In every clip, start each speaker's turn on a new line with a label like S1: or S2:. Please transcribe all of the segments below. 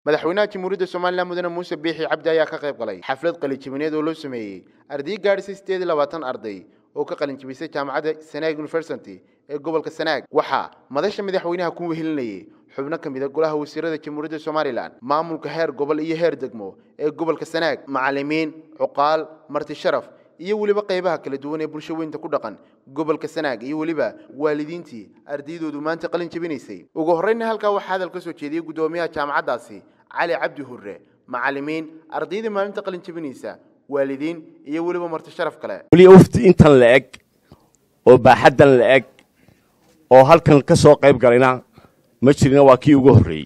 S1: madaxweynaha jamhuuriyadda somalilan mudane muuse biixi cabdi ayaa ka qayb galay xaflad qalinjibineed oo loo sameeyey arday gaadhisay sideed iyo labaatan arday oo ka qalinjibisay jaamacadda sanaag university ee gobolka sanaag waxaa madasha madaxweynaha ku wehelinayay xubno ka mid a golaha wasiirada jamhuuriyadda somalilan maamulka heer gobol iyo heer degmo ee gobolka sanaag macallimiin cuqaal marti sharaf iyo weliba qaybaha kala duwan ee bulsho weynta ku dhaqan gobolka sanaag iyo weliba waalidiintii ardaydoodu maanta qalin jebinaysay ugu horreyna halkaa waxaa hadal ka soo jeediyey guddoomiyaha jaamacaddaasi cali cabdi hurre macallimiin ardaydii maalinta qalin jebinaysa waalidiin iyo weliba marti sharaf kale
S2: weli ufti intan la eg oo baaxaddan la eg oo halkan ka soo qayb galayna ma jirina waa kii ugu horreeyey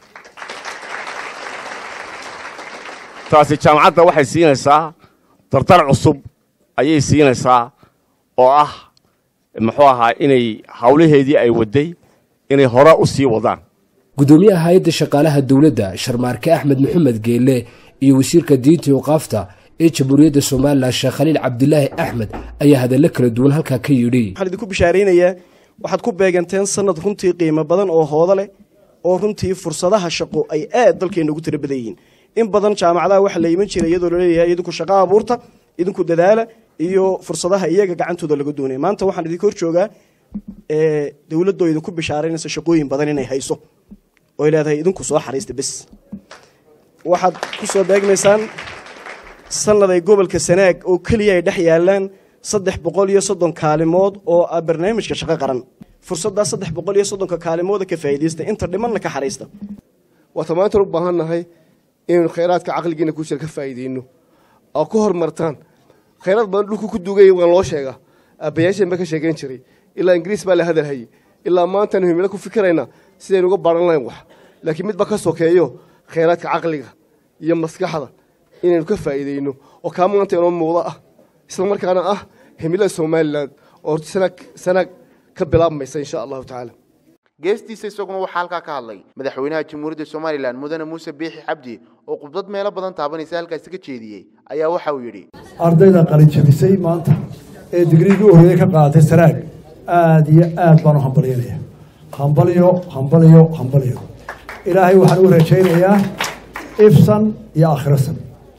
S2: taasi jaamacadda waxay siinaysaa dardar cusub ayay siinaysaa oo ah muxuu ahaa inay hawlaheedii ay wadday inay hore u sii wadaan
S3: gudoomiyaha hay-adda shaqaalaha dowladda sharmaarke axmed maxamed geelle iyo wasiirka diinta iqaafta ee jamhuuriyadda somalilan sheekh khaliil cabdilaahi axmed ayaa hadallo kala duwan halkaa ka yidhi
S4: waxaan idinku bishaaraynayaa waxaad ku beeganteen sanad runtii qiimo badan oo hoodo leh oo runtii fursadaha shaqo ay aad dalkeenna ugu tira badan yihiin in badan jaamacadaha waxa la iman jiray iyadoo laleeyahay idinku shaqo abuurta idinku dadaala iyo fursadaha iyaga gacantooda laga doonaya maanta waxaan idinka hor joogaa dowladoo idinku bishaaraynaysa shaqooyin badan inay hayso oy leedahay idinku soo xariista bes waxaad ku soo beegmaysaan sanad ay gobolka sanaag oo keliya ay dhex yaalaan saddex boqol iyo soddon kaalimood oo ah barnaamijka shaqo qaran fursaddaa saddex boqol iyo soddonka kaalimooda ka faa'iidaysta inta dhimanna ka xariista
S5: waata maanta u baahan nahay inaynu khayraadka caqligiina ku jira ka faa'iideyno oo ku horumartaan khayraad badan dhulku ku dugaya waan loo sheegaa aabbayaasheen ba ka sheegeyn jiray ilaa ingiriis baa la hadalhayay ilaa maantaanu himilo ku fikirayna sidaynu uga baran lahayn wax laakiin midba ka sokeeyo khayraadka caqliga iyo maskaxda inaynu ka faa'iideyno oo kaa maanta inoo muuqdo ah isla markaana ah himilada somalilan oo sanaag ka bilaabmaysa insha allahu tacaala
S1: geestiisa isaguna waxaa halkaa ka hadlay madaxweynaha jamhuuriyadda somalilan mudane muuse biixi cabdi oo khudbad meelo badan taabanaysa halkaasi ka jeediyey ayaa waxa uu yidhi
S6: ardayda qalinjabisay maanta ee digriigii horreeyey ka qaadatay sanaag aada iyo aad baan u hambalyanaya hambalyo hambalyo hambalyo ilaahay waxaan u rajaynayaa ifsan iyo akhirasan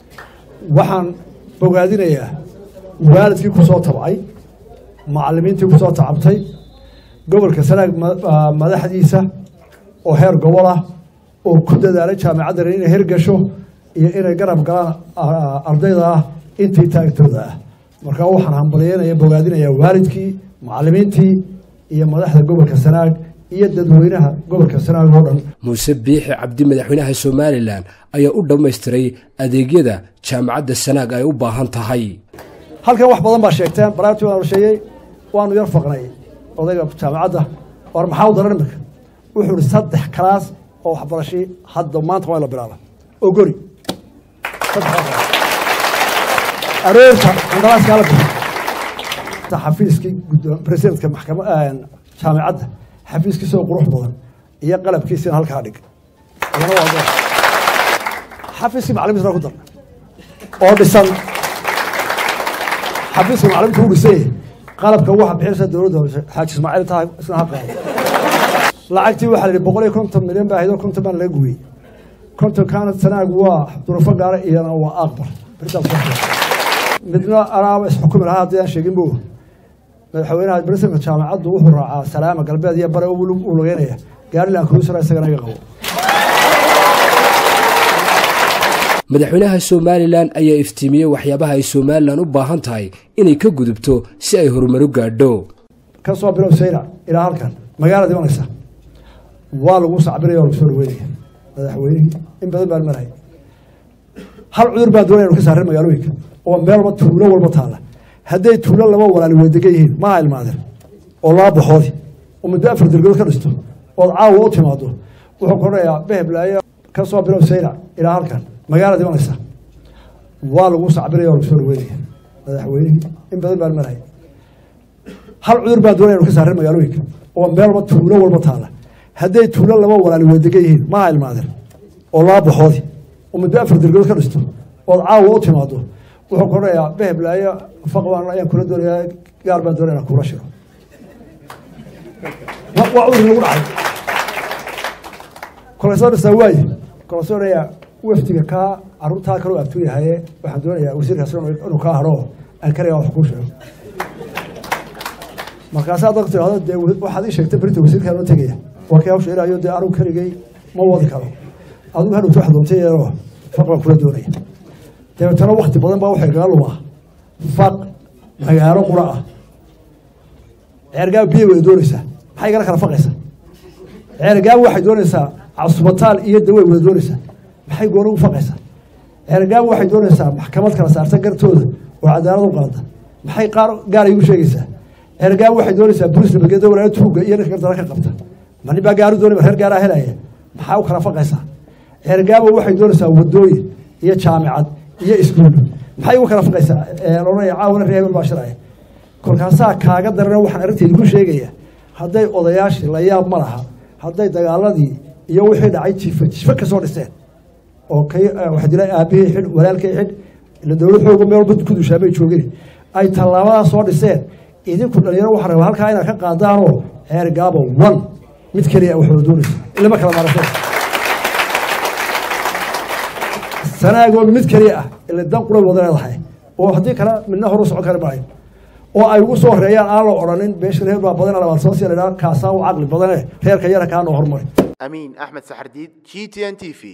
S6: waxaan bogaadinayaa waalidkii ku soo tabcay macallimiintii ku soo tacabtay gobolka sanaag madaxdiisa oo heer gobol ah oo ku dadaalay jaamacaddan inay hergasho iyo inay garab galaan ardayda ah intii taagtooda ah markaa waxaan hambalyeynaya bogaadinayaa waalidkii macallimiintii iyo madaxda gobolka sanaag iyo dadweynaha gobolka sanaag oo dhan
S3: muuse biixi cabdi madaxweynaha somalilan ayaa u dhammaystiray adeegyada jaamacadda sanaag ay u baahan tahay
S6: halkan wax badan baa sheegteen baraartii waan sheeyey waanu yar faqnay odayga jaamacadda war maxaa u daran iminka wuxuu ihi saddex kalaas oo waxbarashii hadda maanta waa la bilaaba oo gori aroorta qandaraaska la bixi xafiiskii presidentka maxkama jaamacadda xafiiskiisa oo qurux badan iyo qalabkiisina halkaa dhig xafiiskii macalimiinta ku darna oo dhisan xafiiska macalimiinta u dhisay qalabka waxa bixinaysa dowladda xaaji ismaaciil tahay isna ha qaado lacagtii waxaa la yidhi boqol iyo konton milyan baa ahaydoo konton baan laga gubiyey konton kaana sanaag waa durufo gaara iyana waa aqbar midna anaaba isxukumi lahaa haddii aan sheegin bo madaxweynaha bresidentka jaamacaddu wuxuu raacaa salaama galbeed iyo bare u lugeynaya gaarilan kuusara isagana iga qabo
S3: madaxweynaha somalilan ayaa iftiimiyey waxyaabaha ay somalilan u baahan tahay inay ka gudubto si ay horumaru gaadho
S6: ka soo bilow sayra ilaa halkan magaalada imanaysa waa lagu sacbinaya waa lagu soo dhaweynaya madaxweynihii in badan baan maraya hal cudur baan doonaya inu ka saarin magaalooyinka oo meel walba tuulo walba taalla hadday tuulo laba walaali wedegan yihiin maha ilmaadeen oo laba baxoodi oo muddo afar dergood ka dhisto ood caawa u timaado wuxuu koranayaa beheblaayo ka soo bilow sayra ilaa halkan magaalada imanaysa waa lagu sacbinaya waa lagu soo dhaweynaya madaxweynihii in badan baan maraya hal cudur baan doonaya inu ka saarin magaalooyinka oo meel walba tuulo walba taalla hadday tuulo laba walaali wedegan yihiin maha ilmaadeen oo laba baxoodi oo muddo afar dergood ka dhisto ood caawa u timaado wuxuu koranayaa beheblaayo faqbaan ayaan kula doonayaa gaar baan doonaya inaan kula shiro waa cudur lagu dhacay kolay soo dhistaa waaye kolsoonaya wafdiga kaa caruurtaa kaloo abtuu yahaye waxaan doonayaa wasiirkaas inuu kaa hadho aan karayaa wax kuu sheego markaasaa dadku tidhahdo dee waxaad ii sheegtay berinta wasiirkaan oo tegaya waa kii hawsha ilaayo dee anugu keligay ma wadi karo adigu hadhowta wax doontay yeeloo faq baan kula doonaya dabeetana wakti badan baa waxay kaga lumaa faq magaalo qura ah ceergaab biyo wada doonaysaa maxay igala kala faqaysaa ceergaab waxay doonaysaa casubataal iyo daway wada doonaysaa maxay gooni u faqaysaa ceergaab waxay doonaysaa maxkamad kala saarta gartooda oo cadaalad u qaada maxay qaar gaar igu sheegaysaa ceergaab waxay doonaysaa bolis nabadgelyada walaayo tuuga iyo ninka gartara ka qabta ma nin baa gaaru doonay reer gaaraa helaya maxaa u kala faqaysaa ceergaabo waxay doonaysaa wadooyin iyo jaamicad iyo iskuullo maxay ugu kala faqaysaa loodhanaya caawana reer hebel baa shiraya kolkaasaa kaaga darana waxaan arrinteedi ku sheegaya hadday odayaashii la yaab ma laha hadday dagaaladii iyo wixii dhacay jifa jifa ka soo dhiseen oo kay waxa dila aabihii xidh walaalkay xidh ila dowlad xooga meel walba ku dushaamay joogin ay tallaabadaa soo dhiseen idinku dhalinyaro waxaa rabaa halkaa inaad ka qaadaanoo ceer gaabo one mid keliya wax wada doonaysa ilama kala maarashay sanaagoo mid keliya ah ila dan qura wada leedahay oo haddii kale midna hor u socon kari maayo oo ay ugu soo horeeyaan aan la odhanin beesha reer baa badan labaad soo sii la kaasaa u caqli badane reerka yara kaa noo hormari
S1: amiin axmed saxardiid g t n t v